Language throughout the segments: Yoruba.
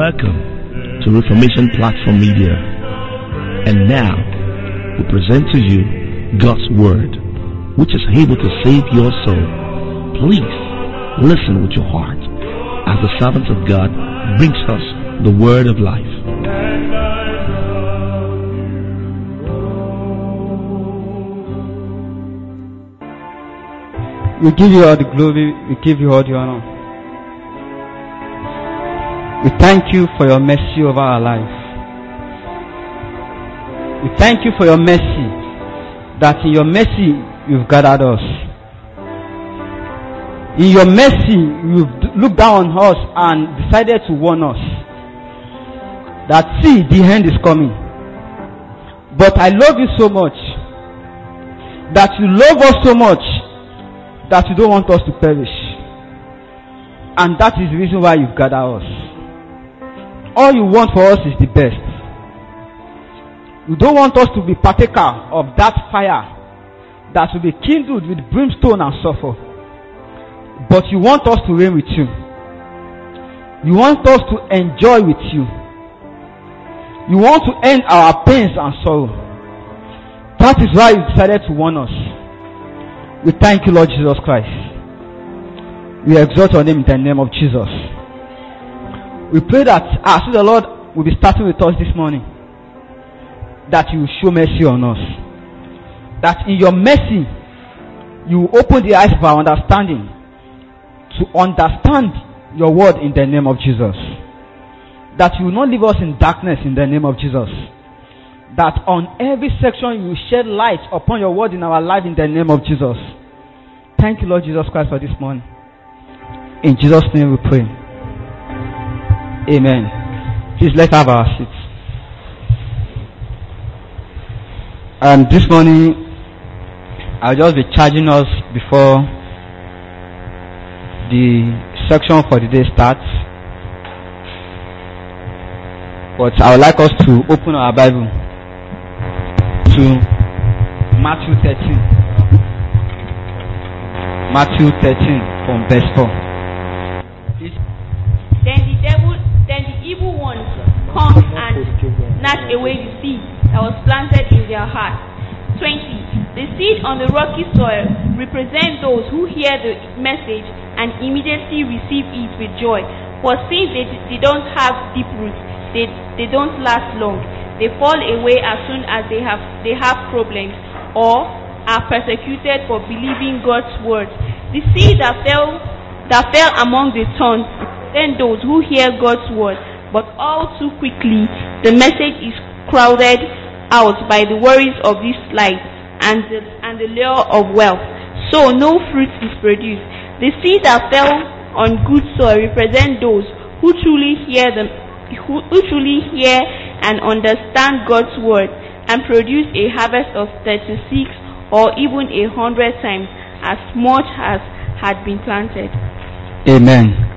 Welcome to Reformation Platform Media. And now, we present to you God's Word, which is able to save your soul. Please listen with your heart as the servant of God brings us the Word of life. We give you all the glory, we give you all the honor. We thank you for your mercy over our life. We thank you for your mercy, that in your mercy you've gathered us. In your mercy you've d- looked down on us and decided to warn us that see, the end is coming. But I love you so much that you love us so much that you don't want us to perish. And that is the reason why you've gathered us. All you want for us is the best. You don't want us to be partaker of that fire that will be kindled with brimstone and sulfur. But you want us to reign with you. You want us to enjoy with you. You want to end our pains and sorrow. That is why you decided to warn us. We thank you, Lord Jesus Christ. We exalt your name in the name of Jesus. We pray that as the Lord will be starting with us this morning, that you will show mercy on us. That in your mercy, you will open the eyes of our understanding to understand your word in the name of Jesus. That you will not leave us in darkness in the name of Jesus. That on every section you will shed light upon your word in our life in the name of Jesus. Thank you, Lord Jesus Christ, for this morning. In Jesus' name we pray. Amen. Please let's have our seats. Um, this morning, I'll just be charging us before the section for the day starts. But I would like us to open our Bible to Matthew 13. Matthew 13 from verse 4. Then the devil, then the evil ones come and snatch away the seed that was planted in their heart. 20. The seed on the rocky soil represent those who hear the message and immediately receive it with joy. But since they, they don't have deep roots, they, they don't last long. They fall away as soon as they have, they have problems or are persecuted for believing God's word. The seed that fell, that fell among the thorns then those who hear God's word, but all too quickly the message is crowded out by the worries of this life and the, and the lure of wealth. So no fruit is produced. The seed that fell on good soil represent those who truly hear them, who, who truly hear and understand God's word and produce a harvest of 36 or even a hundred times as much as had been planted. Amen.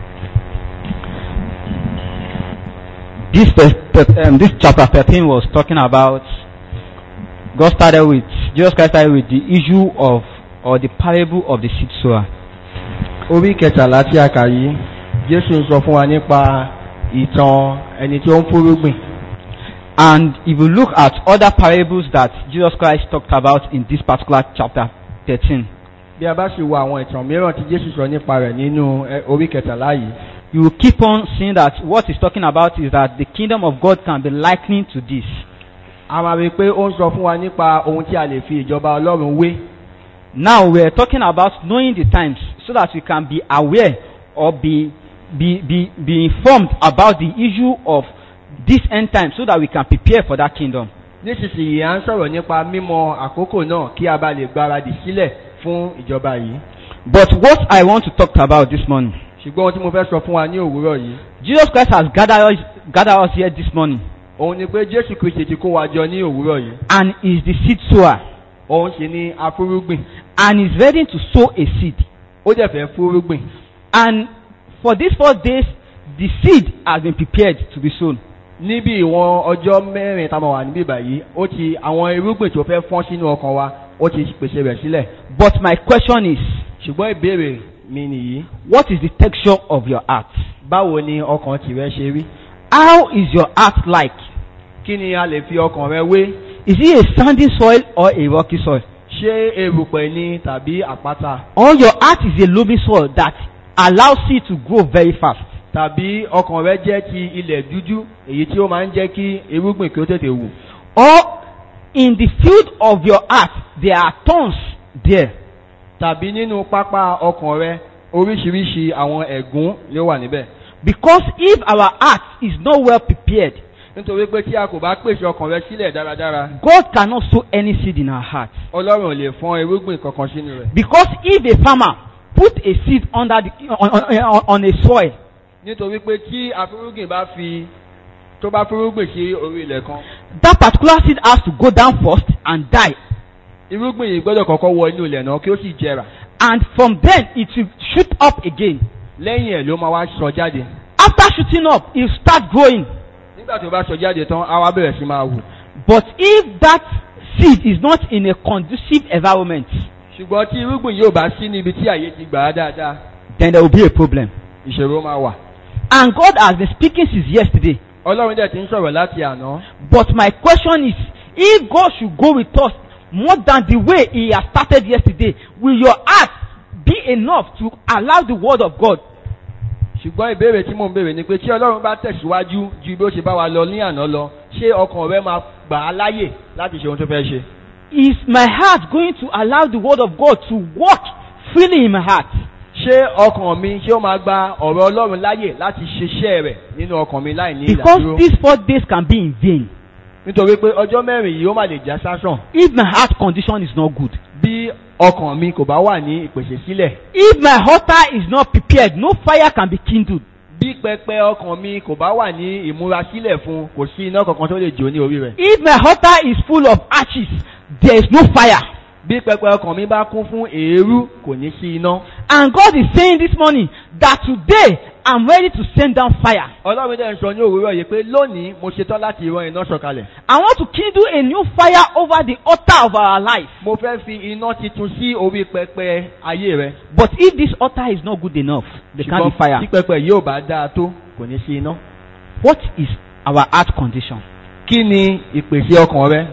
This, verse- um, this chapter 13 was talking about, God started with, Jesus Christ started with the issue of, or the parable of the seed sower. orí kẹtàlá tí a kà yìí jésù ń sọ fún wa nípa ìtàn ẹni tí ó ń fúrúgbìn And if you look at other parables that Jesus Christ talked about in this particular chapter 13, bí a bá sì wo àwọn ìtàn mìíràn tí jésù sọ nípa rẹ̀ nínú ẹ, orí kẹtàlá yìí you will keep on seeing that what he's talking about is that the kingdom of God can be likened to this. a máa rí i pé ó ń sọ fún wa nípa ohun tí a lè fi ìjọba ọlọ́run wé Now we're talking about knowing the times so that we can be aware or be, be, be, be informed about the issue of this end time so that we can prepare for that kingdom. nísinsìnyí à ń sọ̀rọ̀ nípa mímọ àkókò náà kí a bá lè gbáradì sílẹ̀ fún ìjọba yìí But what I want to talk about this morning, ṣùgbọ́n ohun tí mo fẹ́ sọ fún wa ní òwúrọ̀ yìí Jesus Christ has gathered us, gathered us here this morning òun ni pé jésù kristi ti kó wa jọ ní òwúrọ̀ yìí and is the seed sower òun sì ni afúrúgbìn and is ready to sow a seed. ó dẹ̀ fẹ́ fúrúgbìn And for these four days, the seed has been prepared to be sown. níbi ìwọ̀n ọjọ́ mẹ́rin tá a máa wà níbí báyìí ó ti àwọn irúgbìn tó fẹ́ fọ́n sínú ọkàn wa ó ti pèsè rẹ̀ sílẹ̀ But my question is, ṣùgbọ́n ìbéèrè mi nìyí what is the texture of your heart? báwo ni ọkàn tìrẹ ṣe rí How is your heart like? kí ni a lè fi ọkàn rẹ wé Is it a sandy soil or a rocky soil? ṣé erùpẹ̀ ni tàbí àpáta Or your heart is a loamy soil that allows it to grow very fast? tàbí ọkàn rẹ jẹ́ ti ilẹ̀ dúdú èyí tí ó máa ń jẹ́ kí irúgbìn kí ó tètè wù Or in the field of your heart, there are thorns there. tàbí nínú pápá ọkàn rẹ oríṣiríṣi àwọn ẹ̀gún ló wà níbẹ̀ Because if our heart is not well prepared, nítorí pé tí a kò bá pèsè ọkàn rẹ sílẹ̀ dáradára God cannot sow any seed in our heart. ọlọ́run ò lè fọ́n irúgbìn kankan sínú rẹ̀ Because if a farmer put a seed under the, on, on, on a soil, nítorí pé tí afúrúgbìn bá fi tó bá fúrúgbìn sí orí ilẹ̀ kan that particular seed has to go down first and die. irúgbìn yìí gbọ́dọ̀ kọ́kọ́ wọ inú ilẹ̀ náà kí ó sì jẹrà And from then it will shoot up again. lẹ́yìn ẹ̀ ló máa wá sọ jáde After shooting up, it will start growing. nígbà tó bá sọ jáde tán á wá bẹ̀rẹ̀ sí máa wù But if that seed is not in a conducive environment, ṣùgbọ́n tí irúgbìn yóò bá sí níbi tí àyè ti gbà á dáadáa then there will be a problem. ìṣòro máa wà And God has been speaking since yesterday. ọlọ́run dẹ̀ ti ń sọ̀rọ̀ láti àná But my question is, if God should go with us more than the way He has started yesterday, will your heart be enough to allow the word of God? ṣùgbọ́n ìbéèrè tí mò ń béèrè ni pé tí ọlọ́run bá tẹ̀síwájú ju bí ó ṣe bá wa lọ ní àná lọ ṣé ọkàn rẹ máa gbà á láyè láti ṣe ohun tó fẹ́ ṣe Is my heart going to allow the word of God to work freely in my heart? ṣé ọkàn mi ṣé ó máa gba ọ̀rọ̀ ọlọ́run láyè láti ṣiṣẹ́ rẹ̀ nínú ọkàn mi láì ní Because ìdádúró these four days can be in vain. nítorí pé ọjọ́ mẹ́rin yìí ó má lè já sásàn If my heart condition is not good. bí ọkàn mi kò bá wà ní ìpèsè sílẹ̀ If my altar is not prepared, no fire can be kindled. bí pẹpẹ ọkàn mi kò bá wà ní ìmúrasílẹ̀ fún kò sí iná kankan tó lè jó ní orí rẹ̀ If my altar is full of ashes, there is no fire. bí pẹpẹ ọkàn mi bá kún fún èérú kò ní sí iná And God is saying this morning that today I'm ready to send down fire. ọlọ́run dẹ̀ ń sọ ní òwúrọ̀ yìí pé lónìí mo ṣetán láti rán iná sọ̀kalẹ̀ I want to kindle a new fire over the altar of our life. mo fẹ́ fi iná titun sí orí pẹpẹ ayé rẹ But if this altar is not good enough, there can't be tí fire. pẹpẹ yóò bá dáa tó kò ní sí iná What is our heart condition? kí ni ìpèsè ọkàn rẹ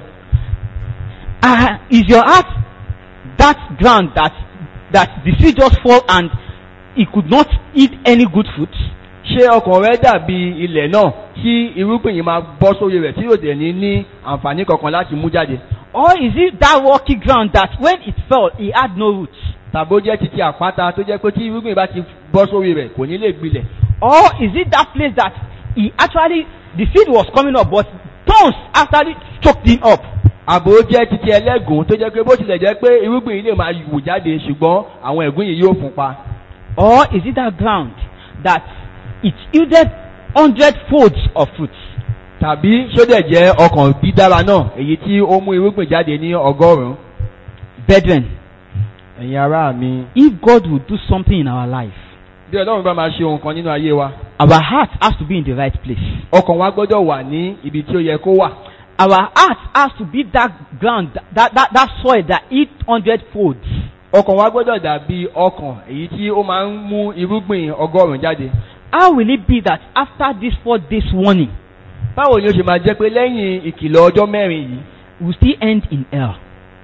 Uh, is your heart that ground that that the seed just fall and it could not eat any good fruit? ṣé ọkàn rẹ dàbí ilẹ̀ náà tí irúgbìn yìí máa bọ́ sórí rẹ̀ tí yóò dẹ̀ ní ní àǹfààní kankan láti mú jáde Or is it that rocky ground that when it fell, it had no roots? tàbí ó jẹ́ titi àpáta tó jẹ́ pé tí irúgbìn bá ti bọ́ sórí rẹ̀ kò ní lè gbilẹ̀ Or is it that place that he actually, the seed was coming up, but thorns actually choked him up? àbò jẹ́ titi ẹlẹ́gùn tó jẹ́ pé bó tilẹ̀ jẹ́ pé irúgbìn yìí lè máa wù jáde ṣùgbọ́n àwọn ẹ̀gún yìí yóò fún pa Or is it that ground that it yielded hundred folds of fruits? tàbí ṣódẹ̀ jẹ́ ọkàn dídára náà èyí tí ó mú irúgbìn jáde ní ọgọ́rùn-ún Brethren, ẹ̀yin ará mi if God will do something in our life, bí ọlọ́run bá máa ṣe ohun kan nínú ayé wa our heart has to be in the right place. ọkàn wa gbọ́dọ̀ wà ní ibi tí ó yẹ kó wà Our heart has to be that ground, that, that, that soil that eat hundred folds. ọkàn wa gbọ́dọ̀ dàbí ọkàn èyí tí ó máa ń mú irúgbìn ọgọ́rùn-ún jáde How will it be that after this four days warning, báwo ni ó ṣe máa jẹ́ pé lẹ́yìn ìkìlọ̀ ọjọ́ mẹ́rin yìí we will still end in hell?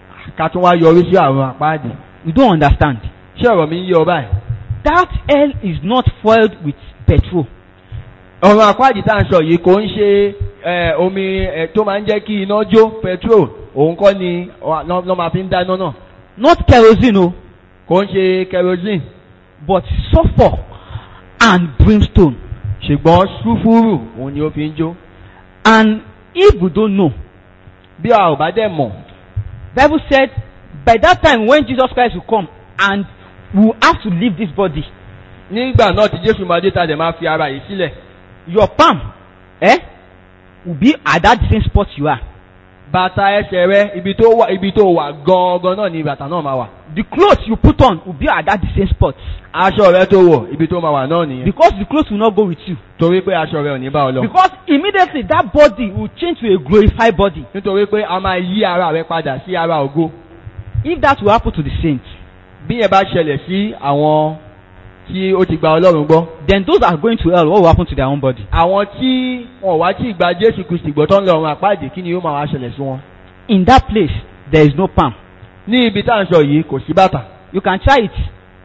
ká tún wá yọrí sí àwọn àpáàdì We don't understand. ṣé ọ̀rọ̀ mi ń yé ọ báyìí That hell is not fueled with petrol. ọ̀rọ̀ àpáàdì tá à ń sọ yìí kò ń ṣe ẹ, omi ẹ, tó máa ń jẹ́ kí iná jó petrol òun kọ́ ni ọ- lọ́ lọ́ máa fi ń dáná náà Not kerosene, oh, kò ń ṣe kerosene but sulfur and brimstone. ṣùgbọ́n sulfuru òun ni ó fi ń jó And if we don't know, bí a ò bá dẹ̀ mọ̀ Bible said by that time when Jesus Christ will come and we will have to leave this body, nígbà náà tí jésù máa dé ta dẹ̀ máa fi ara yìí sílẹ̀ your palm, eh, will be at that same spot you are. bàtà ẹsẹ̀ rẹ ibi tó wà ibi tó wà gangan náà ni bàtà náà máa wà The clothes you put on will be at that same spot aṣọ rẹ tó wọ̀ ibi tó máa wà náà nìyẹn because the clothes will not go with you. torí pé aṣọ rẹ ò ní bá ọ lọ Because immediately that body will change to a glorified body. nítorí pé a máa yí ara rẹ padà sí ara ògo If that will happen to the saints, bí yẹn bá ṣẹlẹ̀ sí àwọn tí ó ti gba ọlọ́run gbọ́. then those that are going to hell, what will happen to their own body? àwọn tí wọn wá tí gba jésù kristi gbọ́ tó ń lọ ọ̀run àpáàdé kí ni yóò máa wá ṣẹlẹ̀ sí wọn. In that place, there is no palm. ní ibi tá à ń sọ yìí kò sí bàtà. You can try it.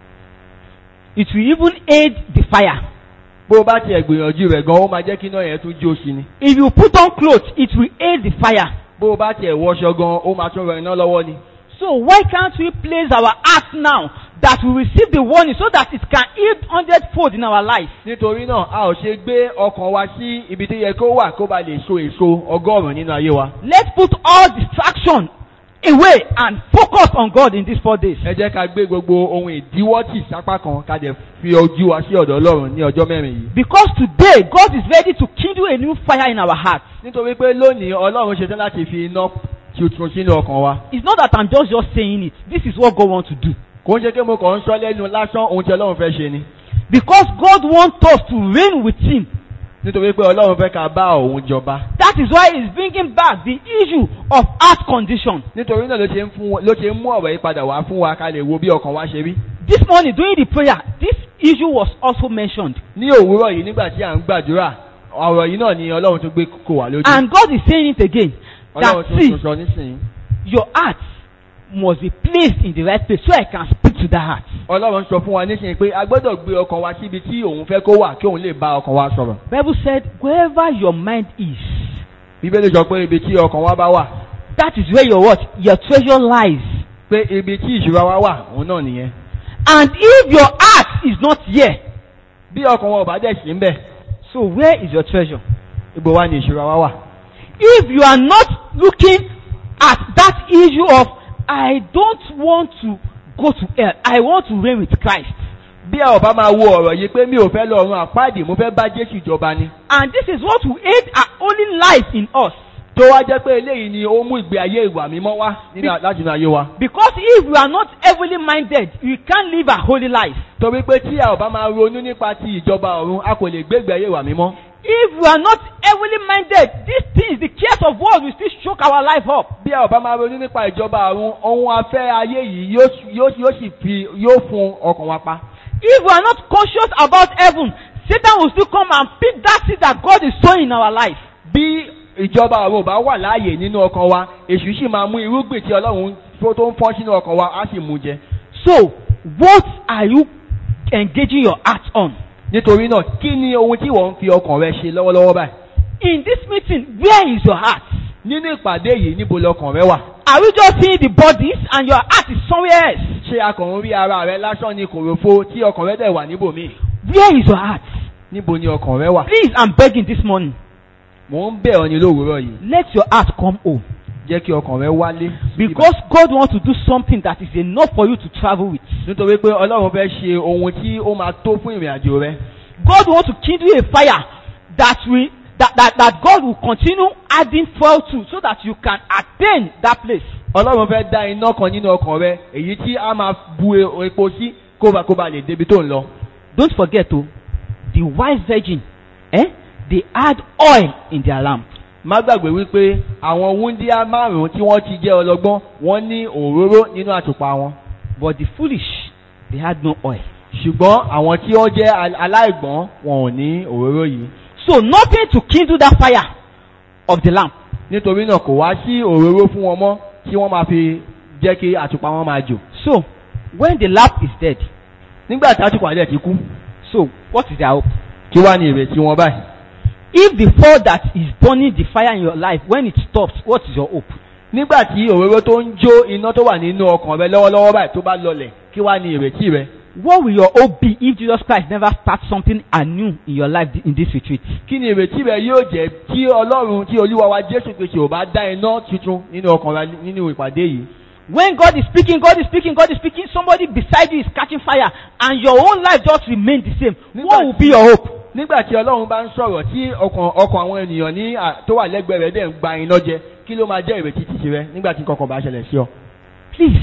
It will even aid the fire. bó o bá tiẹ̀ gbìyànjú rẹ̀ gan ó máa jẹ́ kí iná yẹn tún jó sí ni. If you put on clothes, it will aid the fire. bó o bá tiẹ̀ wọṣọ gan ó máa tún rọ iná lọ́wọ́ ni. So why can't we place our act now that we receive the warning so that it can yield hundredfold in our life? nítorí náà a ò ṣe gbé ọkàn wa sí ibi tó yẹ kó wà kó ba lè so èso ọgọ́rùn-ún nínú ayé wa. Let's put all distraction away and focus on God in these four days. ẹ jẹ́ ká gbé gbogbo ohun ìdíwọ́ tì sápá kan ká dẹ̀ fi ojú wa sí ọ̀dọ̀ ọlọ́run ní ọjọ́ mẹ́rin yìí. Because today God is ready to kindle a new fire in our hearts. nítorí pé lónìí ọlọ́run ṣetán láti fi iná tuntun sínú ọkàn wa. It's not that I'm just just saying it. This is what God wants to do. kò ń ṣe pé mo kàn ń sọ lẹ́nu lásán ohun tí ọlọ́run fẹ́ ṣe ni. Because God wants us to reign with Him. nítorí pé ọlọ́run fẹ́ ká bá òun jọba. That is why He's bringing back the issue of heart condition. nítorí náà ló ṣe ń fún wa- ló ṣe ń mú ọ̀rọ̀ yìí padà wá fún wa ká lè wo bí ọkàn wa ṣe rí. This morning during the prayer, this issue was also mentioned. ní òwúrọ̀ yìí nígbà tí à ń gbàdúrà ọ̀rọ̀ yìí náà ni ọlọ́run tún gbé kó wà lójú. And God is saying it again. That ọlọ́run tún see, tún sọ nísìnyí. your heart must be placed in the right place so I can speak to that heart. ọlọ́run sọ fún wa nísìnyí pé a gbọ́dọ̀ gbé ọkàn wa síbi tí òun fẹ́ kó wà kí òun lè bá ọkàn wa sọ̀rọ̀. Bible said, wherever your mind is, bíbélì sọ pé ibi tí ọkàn wa bá wà that is where your what? Your treasure lies. pé ibi tí ìṣúra wa wà òun náà nìyẹn. And if your heart is not here, bí ọkàn wa ò bá dẹ̀ sí ń bẹ̀ so where is your treasure? ibo wa ni ìṣúra wa wà. If you are not looking at that issue of, I don't want to go to hell, I want to reign with Christ. bí a ò bá máa wo ọ̀rọ̀ yìí pé mi ò fẹ́ lọ ọ̀run àpáàdì mo fẹ́ bá jésù jọba ni. And this is what will aid our only life in us. tó wá jẹ́ pé eléyìí ni ó mú ìgbé ayé ìwà mímọ́ wá nínú- láti inú ayé wa. Because if we are not heavily minded, we can't live a holy life. torí pé tí a ò bá máa ronú nípa ti ìjọba ọ̀run a kò lè gbé ìgbé ayé ìwà mímọ́. If we are not heavily minded, these things, the cares of world will still choke our life up. bí a ò bá máa ronú nípa ìjọba ọ̀run ohun afẹ́ ayé yìí yóò s- yóò yóò sì fi yóò fún ọkàn wa pa. If we are not conscious about heaven, Satan will still come and pick that seed that God is sowing in our life. bí ìjọba ọ̀run ò bá wà láàyè nínú ọkàn wa èṣù sì máa mú irúgbìn tí ọlọ́run tó tó ń fọ́n sínú ọkàn wa á sì mú jẹ. So, what are you engaging your heart on? nítorí náà kí ni ohun tí wọ́n ń fi ọkàn rẹ ṣe lọ́wọ́lọ́wọ́ báyìí. In this meeting, where is your heart? nínú ìpàdé yìí níbo lọkàn rẹ wà. Are we just seeing the bodies and your heart is somewhere else? ṣé akàn ń rí ara rẹ lásán ní kòròfo tí ọkàn rẹ dẹ̀ wà níbòmíì. Where is your heart? níbo ni ọkàn rẹ wà. Please, I'm begging this morning. mò ń bẹ̀ ọ́ ní lówùúrọ̀ yìí Let your heart come home. jẹ́ kí ọkàn rẹ wálé. Because God wants to do something that is enough for you to travel with. nítorí pé ọlọ́run fẹ́ ṣe ohun tí ó máa tó fún ìrìn àjò rẹ. God wants to kindle a fire that will that, that, that God will continue adding fuel to so that you can attain that place. ọlọ́run fẹ́ dá iná kan nínú ọkàn rẹ èyí tí a máa bu e- epo sí kó ba kó ba lè débi tó ń lọ. Don't forget oh, the wise virgin, eh? They add oil in their lamp. má gbàgbé wípé àwọn wúndíá márùn-ún tí wọ́n ti jẹ́ ọlọ́gbọ́n wọ́n ní òróró nínú àtùpà wọn. But the foolish, they had no oil. ṣùgbọ́n àwọn tí wọ́n jẹ́ al- aláìgbọ́n wọn ò ní òróró yìí. So nothing to kindle that fire of the lamp. nítorí náà kò wá sí òróró fún wọn mọ́ tí wọ́n máa fi jẹ́ kí àtùpà wọn máa jò. So when the lamp is dead, nígbà tí àtùpà dẹ̀ ti kú so what is their hope? kí wá ní ìrètí wọn báyìí. If the fire that is burning the fire in your life, when it stops, what is your hope? nígbà tí òróró tó ń jó iná tó wà nínú ọkàn rẹ lọ́wọ́lọ́wọ́ báyìí tó bá lọlẹ̀ kí wá ní ìrètí rẹ. What will your hope be if Jesus Christ never starts something anew in your life in this retreat? kí ni ìrètí rẹ yóò jẹ́ tí ọlọ́run tí olúwa wa jésù kristu ò bá dá iná tuntun nínú ọkàn rẹ nínú ìpàdé yìí. When God is speaking, God is speaking, God is speaking, somebody beside you is catching fire, and your own life just remain the same. What will be your hope? nígbà tí ọlọ́run bá ń sọ̀rọ̀ tí ọkàn ọkàn àwọn ènìyàn ní à- tó wà lẹ́gbẹ̀ẹ́ rẹ̀ dẹ̀ ń gba iná jẹ kí ló máa jẹ́ ìrètí títí rẹ nígbà tí kankan bá ṣẹlẹ̀ sí ọ. Please,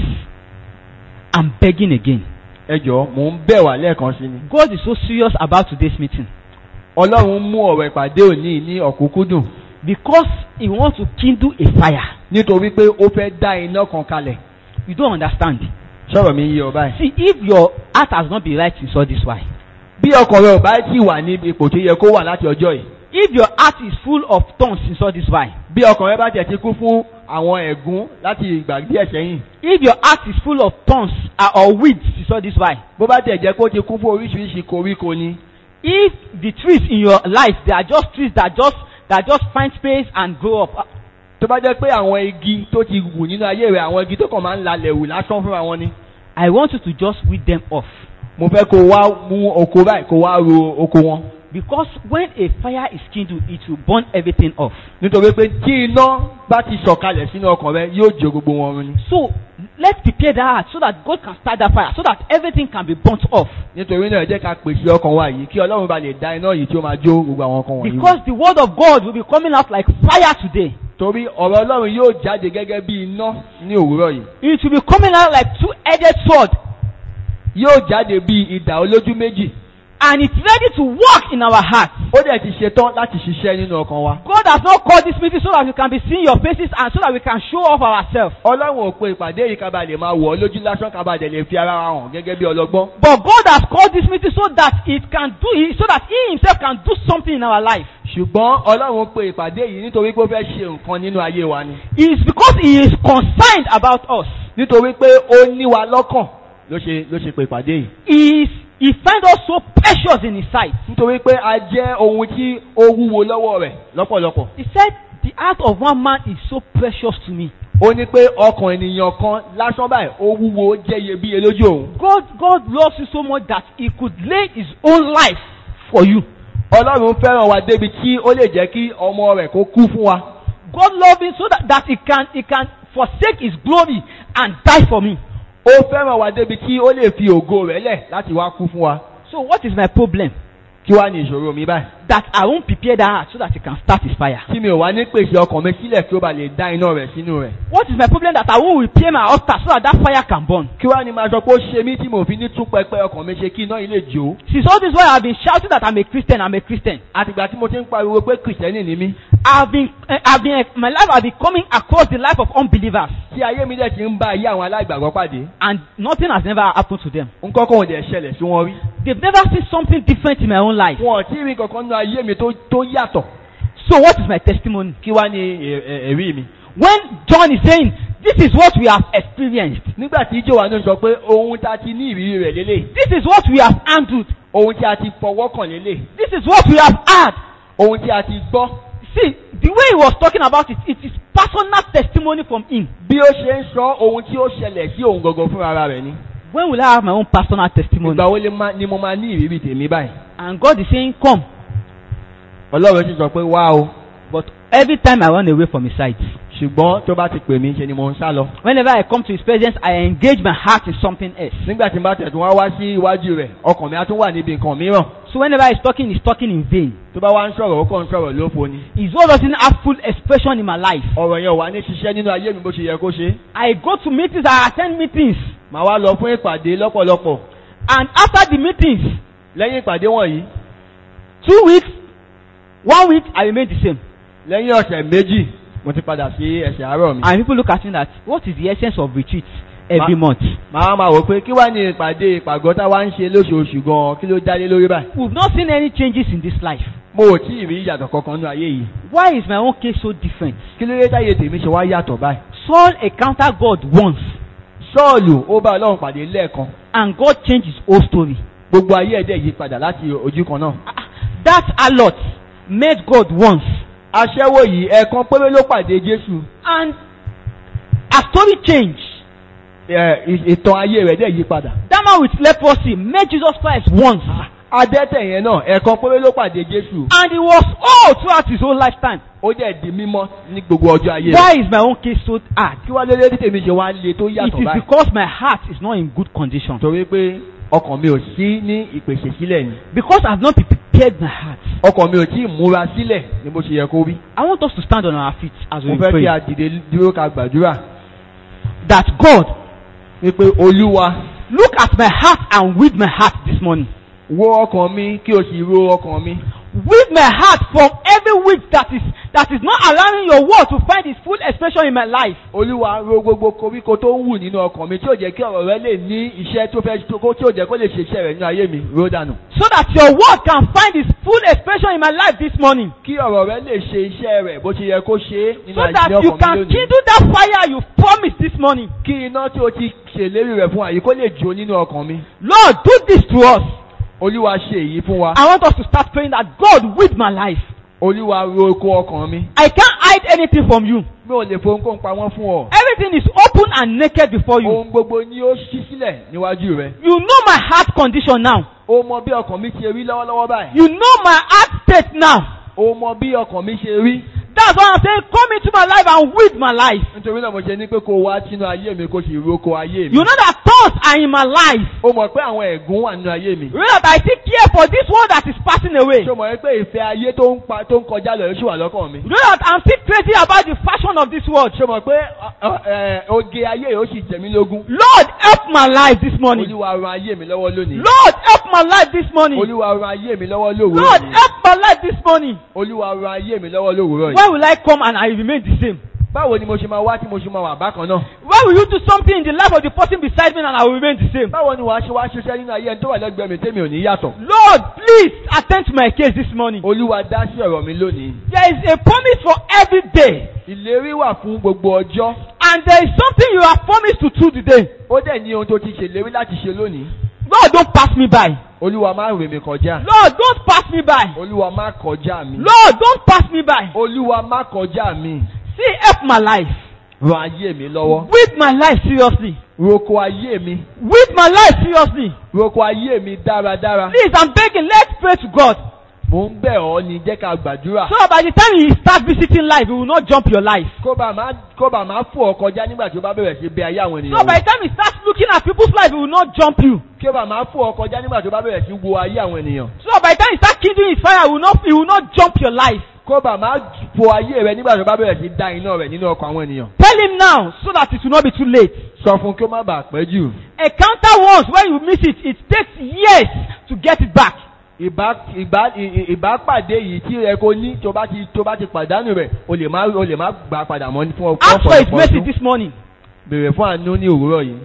I'm begging again. ẹ jọ̀ọ́ mò ń bẹ̀ wá lẹ́ẹ̀kan sí ni. God is so serious about today's meeting ọlọ́run mú ọ̀rọ̀ ìpàdé òní ní ọ̀kúnkúndùn because He wants to kindle a fire. nítorí pé ó fẹ́ dá iná kan kalẹ̀. You don't understand. sọ̀rọ̀ mi yé ọ báyìí. See, if your heart has not been right since all this while, bí ọkàn rẹ ò bá tí wà ní ipò tó yẹ kó wà láti ọjọ́ yìí if your heart is full of thorns inside this vine, bí ọkàn rẹ bá tẹ̀ ti kú fún àwọn ẹ̀gún láti ìgbà díẹ̀ sẹ́yìn if your heart is full of thorns uh, or weeds inside this vine, bó bá tẹ̀ jẹ́ kó ti kún fún oríṣiríṣi koríko ni if the trees in your life they are just trees that just that just find space and grow up, uh, tó bá jẹ́ pé àwọn igi tó ti wù nínú ayé rẹ̀ àwọn igi tó kàn máa ń lalẹ̀ wù lásán fúnra wọn ni I want you to just weed them off. mo fẹ́ kó wá mú oko báyìí kó wá ro oko wọn Because when a fire is kindled, it will burn everything off. nítorí pé tí iná bá ti sọ̀kalẹ̀ sínú ọkàn rẹ yóò jó gbogbo wọn run ni So let's prepare that heart so that God can start that fire, so that everything can be burnt off. nítorí náà ẹ jẹ́ ká pèsè ọkàn wa yìí kí ọlọ́run bá lè dá iná yìí tí ó máa jó gbogbo àwọn ọkàn wọ̀nyí. Because the word of God will be coming out like fire today. torí ọ̀rọ̀ ọlọ́run yóò jáde gẹ́gẹ́ bí iná ní òwúrọ̀ yìí It will be coming out like two-edged sword. yóò jáde bí idà olójú méjì And it's ready to work in our hearts. ó dẹ̀ ti ṣetán láti ṣiṣẹ́ nínú ọkàn wa. God has not called this meeting so that we can be seeing your faces and so that we can show off ourselves. ọlọ́run ò pe ìpàdé yìí kábà lè máa wọ̀ ọ́ lójú lásán kábà dẹ̀ lè fi ara wa hàn gẹ́gẹ́ bí ọlọ́gbọ́n. But God has called this meeting so that it can do it, so that He Himself can do something in our life. ṣùgbọ́n ọlọ́run pe ìpàdé yìí nítorí pé ó fẹ́ ṣe nǹkan nínú ayé wa ni. It's because He is concerned about us. nítorí pé ó ní wa lọ́kàn ló ṣe ló ṣe pe ìpàdé yìí. He is, He finds us so precious in His sight. nítorí pé a jẹ́ ohun tí ó wúwo lọ́wọ́ rẹ̀ lọ́pọ̀lọpọ̀. He said, "The heart of one man is so precious to me." ó ní pé ọkàn ènìyàn kan lásán báyìí ó wúwo ó jẹ́ iyebíye lójú òun. God, God loves you so much that He could lay His own life for you. ọlọ́run fẹ́ràn wa débi tí ó lè jẹ́ kí ọmọ rẹ̀ kó kú fún wa. God loved me so that, that He can He can forsake His glory and die for me. ó fẹ́ràn wa débi tí ó lè fi ògo rẹ̀ lẹ̀ láti wá kú fún wa. So what is my problem? kí wá ní ìṣòro mi báyìí. That I won't prepare that heart so that He can start His fire. tí mi ò wá ní pèsè ọkàn mi sílẹ̀ kí ó bá lè dá iná rẹ̀ sínú rẹ̀. What is my problem that I won't repair my altar so that that fire can burn? kí wá ní máa sọ pé ó ṣe mí tí mo fi ní tún pẹpẹ ọkàn mi ṣe kí iná yìí lè jó. Since all this while I've been shouting that I'm a Christian, I'm a Christian. àtìgbà tí mo ti ń pariwo pé kìrìsìtẹ́nì ni mí. I've been, uh, I've been, my life has been coming across the life of unbelievers, tí ayé mi dẹ̀ ti ń bá ayé àwọn aláìgbàgbọ́ pàdé. and nothing has never happened to them. nǹkan kan ò dẹ̀ ṣẹlẹ̀ sí wọn rí. They've never seen something different in my own life. wọn ò tí ì rí kankan nínú ayé mi tó tó yàtọ̀. So what is my testimony? kí wá ní ẹ- ẹ- ẹ̀rí mi. When John is saying, this is what we have experienced, nígbà tí Jòhánù sọ pé ohun tá a ti ní ìrírí rẹ̀ lélẹ̀. this is what we have handled, ohun tí a ti fọwọ́ kàn lélẹ̀. this is what we have had. ohun tí a ti gbọ́. See, the way he was talking about it, it is personal testimony from him. bí ó ṣe ń sọ ohun tí ó ṣẹlẹ̀ sí òun gangan fúnra ara rẹ̀ ni. When will I have my own personal testimony? ìgbà wo lè má- ni mo máa ní ìrírí tèmi báyìí. And God is saying, come. ọlọ́run sì sọ pé wá o. But every time I run away from his sight, ṣùgbọ́n tó bá ti pè mí ṣe ni mo ń sá lọ. whenever I come to his presence, I engage my heart in something else. nígbà tí n bá tẹ̀tún wá wá sí iwájú rẹ̀ ọkàn mi á tún wà níbi nǹkan mìíràn. So whenever he's talking, he's talking in vain. tó bá wá ń sọ̀rọ̀ ó kàn ń sọ̀rọ̀ lófo ni. His word doesn't have full expression in my life. ọ̀rọ̀ yẹn ò wá ní ṣiṣẹ́ nínú ayé mi bó ṣe yẹ kó ṣe. I go to meetings, I attend meetings, màá wá lọ fún ìpàdé lọ́pọ̀lọpọ̀. and after the meetings, lẹ́yìn ìpàdé wọ̀nyí two weeks, one week, I remain the same. lẹ́yìn ọ̀sẹ̀ méjì mo ti padà sí ẹsẹ̀ àárọ̀ mi. And people look at me that, what is the essence of retreat every Ma- month? màá máa wò pé kí wá ní ìpàdé ìpàgọ́ tá a wá ń ṣe lóṣooṣù gan-an kí ló dálé lórí báyìí. We've not seen any changes in this life. mo ò tí ì rí ìyàtọ̀ kankan nínú ayé yìí. Why is my own case so different? kí ló dé táyé tèmi ṣe wá yàtọ̀ báyìí. Saul encountered God once, sọ́ọ̀lù ó bá ọlọ́run pàdé lẹ́ẹ̀kan and God changed his whole story. gbogbo ayé ẹ̀dẹ̀ yí padà láti ojú kan náà. Ah, That harlot met God once, aṣẹ́wó yìí ẹ̀ẹ̀kan péré ló pàdé jésù and her story changed. ẹ̀, ì- ìtàn ayé rẹ̀ dẹ̀ yí padà. That man with leprosy met Jesus Christ once, adẹ́tẹ̀ yẹn náà ẹ̀ẹ̀kan péré ló pàdé jésù and he was all throughout his whole lifetime. ó dẹ̀ di mímọ́ ní gbogbo ọjọ́ ayé rẹ̀. Why is my own case so hard? kí wá lélẹ́ tí tèmi ṣe wá le tó It yàtọ̀ is báyìí. because my heart is not in good condition. torí pé ọkàn mi ò sí ní ìpèsè sílẹ̀ ni Because I've not prepared my heart. ọkàn mi ò tí ì múra sílẹ̀ ní bó ṣe yẹ kó rí. I want us to stand on our feet as mo we fẹ́ kí pray. a dìde dúró ka gbàdúrà That God, wípé olúwa look at my heart and with my heart this morning. wo ọkàn mi kí o sì ro ọkàn mi. With my heart from every week that is that is not allowing your word to find its full expression in my life. olúwa ro gbogbo koríko tó ń wù nínú ọkàn mi tí ò jẹ́ kí ọ̀rọ̀ rẹ lè ní iṣẹ́ tó fẹ́ tó kó tí ò jẹ́ kó lè ṣe iṣẹ́ rẹ̀ nínú ayé mi ro dànù. So that your word can find its full expression in my life this morning. kí ọ̀rọ̀ rẹ lè ṣe iṣẹ́ rẹ̀ bó ṣe yẹ kó ṣe é nínú So ayé that you ọkàn mi can lónìí. kindle that fire you promised this morning. kí iná tí o ti ṣèlérí rẹ̀ fún àyè kó lè jó nínú ọkàn mi. Lord, do this to us. olúwa ṣe èyí fún wa. I want us to start praying that God with my life. olúwa ro oko ọkàn mi. I can't hide anything from you. mi ò lè fohunkóhun pamọ́ fún ọ. Everything is open and naked before you. ohun gbogbo ni ó ṣí sílẹ̀ níwájú rẹ. You know my heart condition now. o mọ bí ọkàn mi ṣe rí lọ́wọ́lọ́wọ́ báyìí. You know my heart state now. o mọ bí ọkàn mi ṣe rí. That's why I'm saying, come into my life and with my life. nítorí náà mo ṣe ní pé kó o wá sínú ayé mi kó o sì roko ayé mi. You know that thoughts are in my life. o mọ̀ pé àwọn ẹ̀gún wà nínú ayé mi. You know that I still care for this world that is passing away. ṣé o mọ̀ pé ìfẹ́ ayé tó ń pa tó ń kọjá lọ yóò ṣì wà lọ́kàn mi. You know that I'm still crazy about the fashion of this world. ṣé o mọ̀ pé ọ, ọ, ẹ, oge ayé yóò sì jẹ mí lógún. Lord, help my life this morning. olúwa ran ayé mi lọ́wọ́ lónìí. Lord, help my life this morning. olúwa ran ayé mi lọ́wọ́ lówùúrọ̀ Lord, yìí. help my life this morning. olúwa ran ayé mi lọ́wọ́ lówùúrọ̀ yìí. Why will I come and I remain the same? báwo ni mo ṣe máa wá tí mo ṣe máa wà bákan náà. Why will you do something in the life of the person beside me and I will remain the same? báwo ni wàá ṣe wá ṣiṣẹ́ nínú ayé ẹni tó wà lẹ́gbẹ̀ẹ́ mi tẹ́mi ò ní yàtọ̀. Lord, please attend to my case this morning. olúwa dá sí ọ̀rọ̀ mi lónìí. There is a promise for every day. ìlérí wà fún gbogbo ọjọ́. And there is something you have promised to do today. ó dẹ̀ ní ohun tó ti ṣèlérí láti ṣe lónìí. Lord, don't pass me by. olúwa má rè mí kọjá. Lord, don't pass me by. olúwa má kọjá mi. Lord, don't pass me by. olúwa má kọjá mi. See, help my life. ran ayé mi lọ́wọ́. With my life seriously. roko ayé mi. With my life seriously. roko ayé mi dáradára. Please, I'm begging, let's pray to God. mò ń bẹ̀ ọ́ ni jẹ́ ká gbàdúrà. So that by the time you start visiting life, you will not jump your life. kó bá má kó bá má fò ọ kọjá nígbà tí ó bá bẹ̀rẹ̀ sí bẹ ayé àwọn So ènìyàn by wò. the time you start looking at people's life, you will not jump you. kí ó bá má fò ọ kọjá nígbà tí ó bá bẹ̀rẹ̀ sí wo ayé àwọn ènìyàn. So by the time you start kindling his fire, you will not, you will not jump your life. kó bá má fò ayé rẹ nígbà tí ó bá bẹ̀rẹ̀ sí da iná rẹ̀ nínú ọkàn àwọn ènìyàn. Tell him now, so that it will not be too late. sọ fún kí ó má bàa pẹ́ jù. Encounter once, when you miss it, it takes years to get it back. ìbá ìbá ì- ì- ìbápàdé yìí tí ẹ kò ní tó bá ti tó bá ti pàdánù rẹ̀ o lè má o lè má gbà padà mọ́ ní fún Ask for his ọ̀pọ̀lọpọ̀ mercy ọdún. this morning. bèrè fún àánú ní òwúrọ̀ yìí.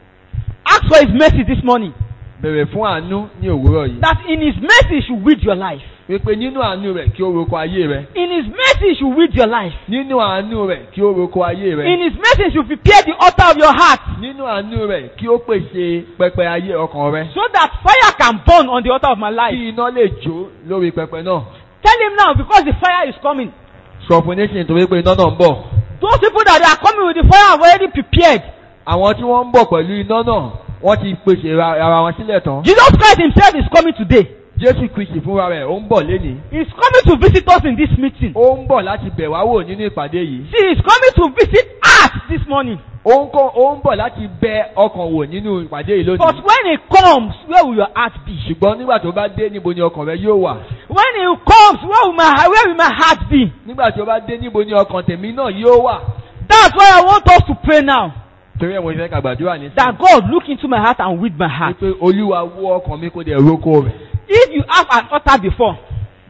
Ask for his mercy this morning. bèrè fún àánú ní òwúrọ̀ yìí. That in his mercy he should weed your life. wípé nínú àánú rẹ̀ kí ó roko ayé rẹ̀. In his mercy he should weed your life. nínú àánú rẹ̀ kí ó roko ayé In rẹ̀. his mercy he should prepare the altar of your heart. nínú àánú rẹ̀ kí ó pèsè pẹpẹ ayé ọkàn rẹ̀. So that fire can burn on the altar of my life. kí iná lè jó lórí pẹpẹ náà. Tell him now because the fire is coming. sọ fún nation torí pé iná náà ń bọ̀. Those people that are coming with the fire have already prepared. àwọn tí wọ́n ń bọ̀ pẹ̀lú iná náà wọ́n ti pèsè ra- ara wọn sílẹ̀ tán. Jesus Christ himself is coming today. jésù kristi fúnra rẹ̀ ó ń bọ̀ lénìí. He's coming to visit us in this meeting. ó ń bọ̀ láti bẹ̀ wá wò nínú ìpàdé yìí. See, he's coming to visit us this morning. ó ń kọ́ ó ń bọ̀ láti bẹ ọkàn wò nínú ìpàdé yìí But lónìí. when he comes, where will your heart be? ṣùgbọ́n nígbà tó bá dé níbo ni ọkàn rẹ yóò wà. When he comes, where will my where will my heart be? nígbà tó bá dé níbo ni ọkàn tèmi náà yóò wà. That's why I want us to pray now. torí ẹ̀ mo fẹ́ ká gbàdúrà ní That God look into my heart and with my heart. wípé olúwa wó ọkàn mi kó dẹ̀ roko rẹ̀. If you have an altar before,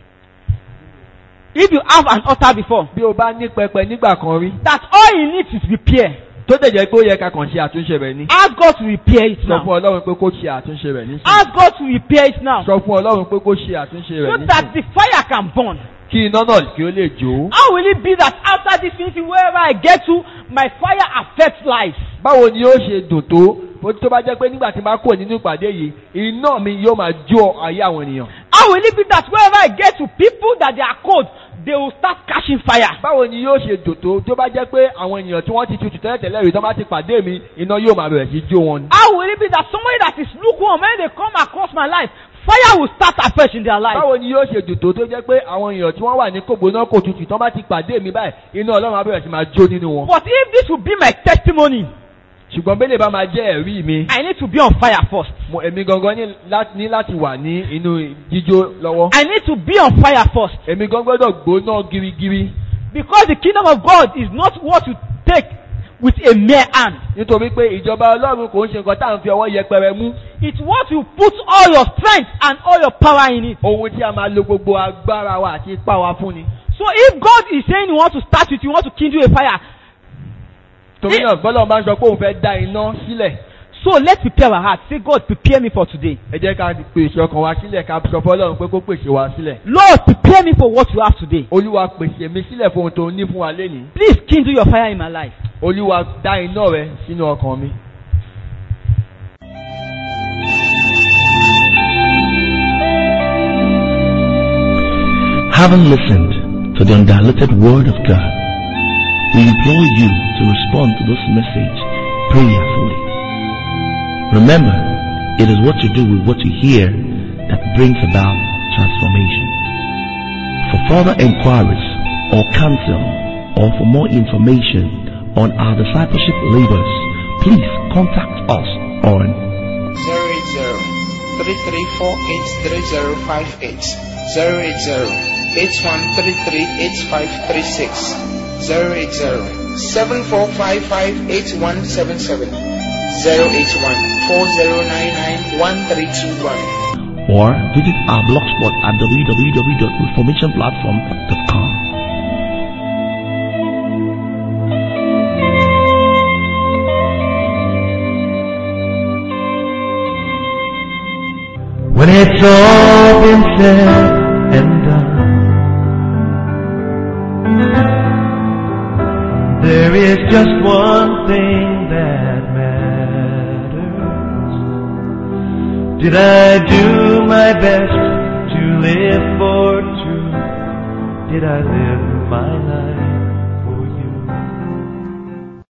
if you have an altar before, bí o bá ní pẹpẹ nígbà kan rí. that all he needs is repair. tó dẹ̀ jẹ́ pé ó yẹ ká kàn ṣe àtúnṣe rẹ̀ ní. Ask God to repair it sọ now. fún ọlọ́run pé kó ṣe àtúnṣe rẹ̀ ní. Ask God to repair it now. sọ fún ọlọ́run pé kó ṣe àtúnṣe So rẹ̀ ní. that the fire can burn. kí iná náà kí ó lè jó. How will it be that after this meeting, wherever I get to, my fire affects lives? báwo ni ó ṣe dùn tó bó tó bá jẹ́ pé nígbà tí n bá kúrò nínú ìpàdé yìí iná mi yóò máa jó ayé àwọn ènìyàn. How will it be that wherever I get to, people that they are cold, they will start catching fire? báwo ni yóò ṣe dùn tó tó bá jẹ́ pé àwọn ènìyàn tí wọ́n ti tutù tẹ́lẹ̀tẹ́lẹ̀ rí tó bá ti pàdé mi iná yóò máa bẹ̀rẹ̀ sí jó wọn. How will it be that somebody that is lukewarm, when they come across my life, fire will start afresh in their life? báwo ni yóò ṣe dùn tó tó jẹ́ pé àwọn èèyàn tí wọ́n wà ní kògbóná kò tutù tó bá ti pàdé mi báyìí iná ọlọ́run á bẹ̀rẹ̀ sí máa jó nínú wọn. But if this will be my testimony, ṣùgbọ́n bẹ́lẹ̀ bá máa jẹ́ ẹ̀rí mi I need to be on fire first. mo èmi gangan ní lá- ní láti wà ní inú jíjó lọ́wọ́. I need to be on fire first. èmi gan gbọ́dọ̀ gbóná girigiri Because the kingdom of God is not what you take with a mere hand. nítorí pé ìjọba ọlọ́run kò ń ṣe nǹkan tá à ń fi ọwọ́ yẹpẹrẹ mú It's what you put all your strength and all your power in it. ohun tí a máa lo gbogbo agbára wa àti ipá wa fún ni. So if God is saying He wants to start with you, He wants to kindle a fire, torí náà bọ́lá bá ń sọ pé òun fẹ́ dá iná sílẹ̀ so let's prepare our hearts. Say, God, prepare me for today. ẹ jẹ́ ká pèsè ọkàn wa sílẹ̀ ká sọ fọ́lọ́run pé kó pèsè wa sílẹ̀ Lord, prepare me for what you have today. olúwa pèsè mi sílẹ̀ fún ohun tó ní fún wa lénìí Please kindle your fire in my life. olúwa dá iná rẹ sínú ọkàn mi. Having listened to the undiluted Word of God, we implore you to respond to this message prayerfully. Remember, it is what you do with what you hear that brings about transformation. For further inquiries or counsel or for more information on our discipleship labors, please contact us on 080-3348-3058 080-8133-8536 080-7455-8177 081-4099-1321 or visit our blogspot at www.reformationplatform.com. When it's all been said and done, there is just one thing that matters. Did I do my best to live for truth? Did I live my life